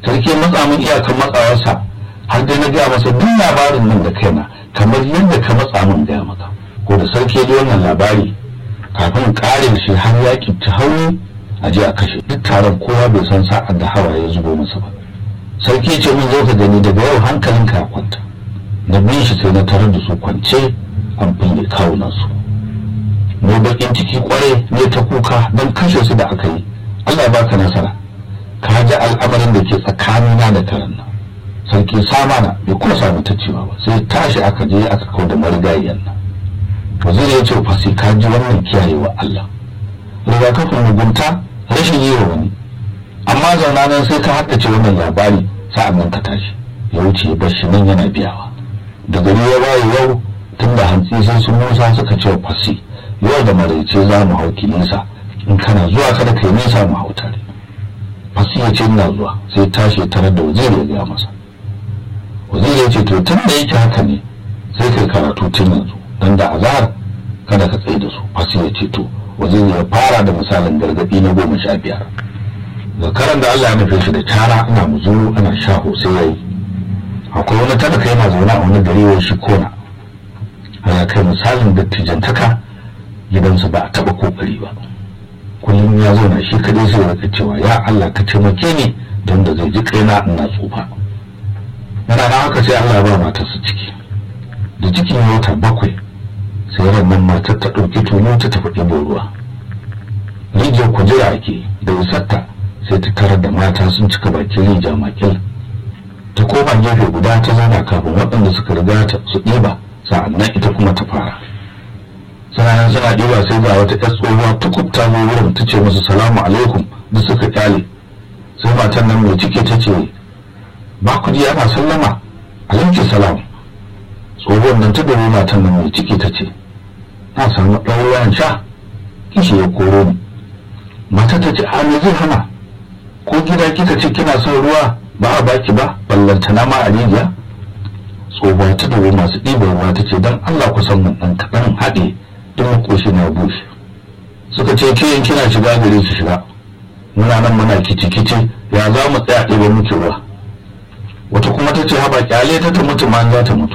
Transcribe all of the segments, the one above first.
sarki ya matsa min iyakan matsawarsa har dai na gaya masa duk labarin nan da kaina kamar yadda ka matsa min gaya maka ko da sarki ya ji wannan labari kafin ƙarin shi har ya ta hauni a je a kashe duk taron kowa bai san sa'ar da hawa ya zubo masa ba sarki ce mun zo ka gani daga yau hankalinka ya kwanta na bin shi sai na tarar da su kwance an fille kawunan su mu bakin ciki kwarai ne ta kuka don kashe su da aka yi Allah ya baka nasara ka ji al'amarin da ke tsakanina da karen nan sarki samana bai kuma samu ta cewa ba sai tashi aka je aka kawo da marigayiyan nan waziri ya ce fa sai ka ji wannan kiyayewa Allah rigakafin mugunta rashin yi wa wani amma zauna nan sai ka haddace wannan labari sa'an nan ka tashi ya wuce ya bar shi nan yana biyawa da gari ya waye yau tun da hantsi sai sun musa suka ce fasi yau da maraice za mu hau kilisa in kana zuwa kada kai nisa mu hau tare fasi ya ce ina zuwa sai tashi tare da waziri ya gaya masa waziri ya ce to tun da yake haka ne sai kai karatu tun yanzu dan da azhar kada ka tsaye da su fasi ya ce to waziri ya fara da misalin gargadi na goma sha biyar zakaran da Allah ya nufe shi da cara ana muzuru ana shaho sai yayi akwai wani talaka yana zaune a wani gari wai shi kona ana kai misalin dattijantaka gidansu ba a taba kokari ba kullum ya zauna shi kadai sai ya cewa ya Allah ka taimake ni don da zai ji kaina ina tsufa yana na haka sai Allah ya ba matarsa ciki da cikin wata bakwai sai rannan matar ta ɗauki tulu ta tafi ɗibo ruwa rijiyar kujera ake da isarta sai ta tarar da mata sun cika bakin rija makil ta koma gefe guda ta zana kafin waɗanda suka riga ta su ɗiba sa'annan ita kuma ta fara sananan suna ɗiba sai ga wata ƴar tsohuwa ta kubta zo wurin ta ce musu salamu alaikum da suka kyale sai matan nan mai ciki ta ce ba ku ji ana sallama alaikum salam tsohuwar nan ta dubi matan nan mai ciki ta ce na samu ɗan ruwan sha kishi ya koro ni mata ta ce a me zai hana ko gida kika ce kina son ruwa ba a baki ba ballantana ma a rijiya tsohuwa ta dubi masu ɗiban ruwa ta ce don allah ku san mun ɗan kaɗan haɗe don makoshi na bushe suka ce ke kina shiga gari su shiga muna nan muna kici-kici ya za mu tsaya ɗiba muke ruwa wata kuma ta ce haba kyale ta ta mutu ma za ta mutu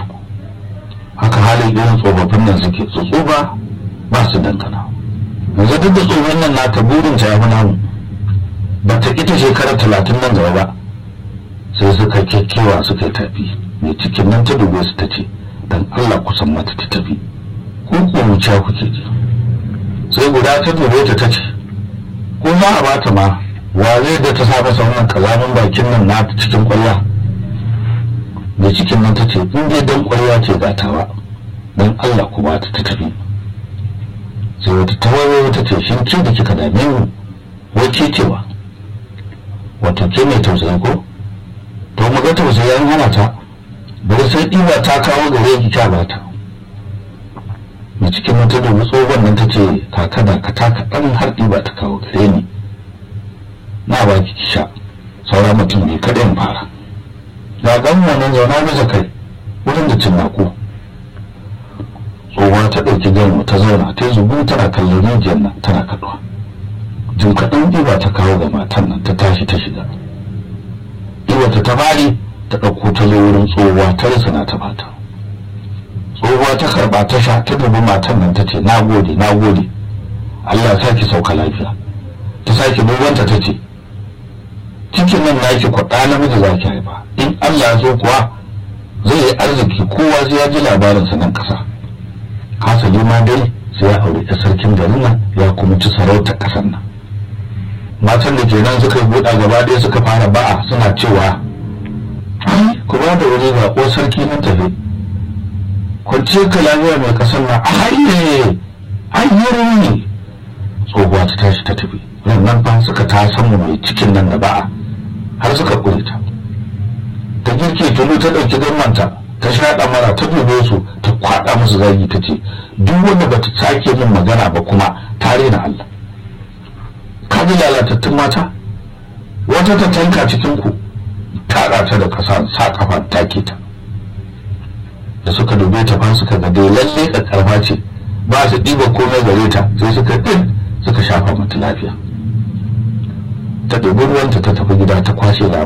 haka halin irin tsofaffin nan suke su tsufa ba su dankana yanzu duk da tsohon nan nata burin ta yafi namu ba ta ita shekara talatin nan gaba ba sai suka kyakkyawa suka yi tafi mai cikin nan ta dube su ta ce dan Allah kusan mata ta tafi ko ko wuce kuke ji sai guda ta dube ta ta ce ko za a bata ma wa zai da ta saba sauran kazamin bakin nan nata cikin kwalla mai cikin nan ta ce in dai dan kwalla ce gatawa dan Allah ku ba ta ta tafi sai wata tawaye ta ce shin ke da kika dame mu wace cewa wato ke mai tausayi ko to mu ga tausayi an hana ta bari sai ɗiba ta kawo gare ki kya ba ta mai cikin mata da tsohon nan ta ce kaka da ka taka ɗan har ɗiba ta kawo gare ni na ba ki sha saura mutum ne kada in fara ga gan wannan zauna bisa kai wurin da cinnako tsohuwa ta ɗauki gano ta zauna ta zubu tana kallon rijiyar nan tana kaɗuwa jin kaɗan ɗiba ta kawo ga matan nan ta tashi ta shiga ɗiba ta bari ta ɗauko ta zo wurin tsohuwa ta rasa na ta bata tsohuwa ta karɓa ta sha ta dubi matan nan ta ce na gode na gode Allah sa ki sauka lafiya ta sake dubanta ta ce cikin nan naki kwaɗa namiji za ki haifa in Allah so kuwa zai yi arziki kowa zai ya ji labarinsa nan ƙasa hasali ma dai sai ya aure ta sarkin garin nan ya kuma ci sarautar ƙasar nan matan da ke nan suka yi buɗa gaba ɗaya suka fara ba'a suna cewa ai ku ba da wuri ga ko sarki nan tafi kwanciyar ka lafiya mai ƙasar nan a haye hayyar ne tsohuwa ta tashi ta tafi nan fa suka ta samu mai cikin nan da ba'a har suka ƙure ta ta girke tulu ta ɗauki gammanta ta shaɗa mara ta dube su ta kwaɗa musu zagi ta ce duk wanda ba ta sake min magana ba kuma ta rena Allah ka ji lalatattun mata wata ta tanka cikin ku ta ta da ƙasa sa kafa take ta da suka dube ta fa suka ga dai lalle karfa ce ba su ɗiba komai gare ta sai suka ɗin suka shafa mata lafiya ta ɗebi ruwanta ta tafi gida ta kwashe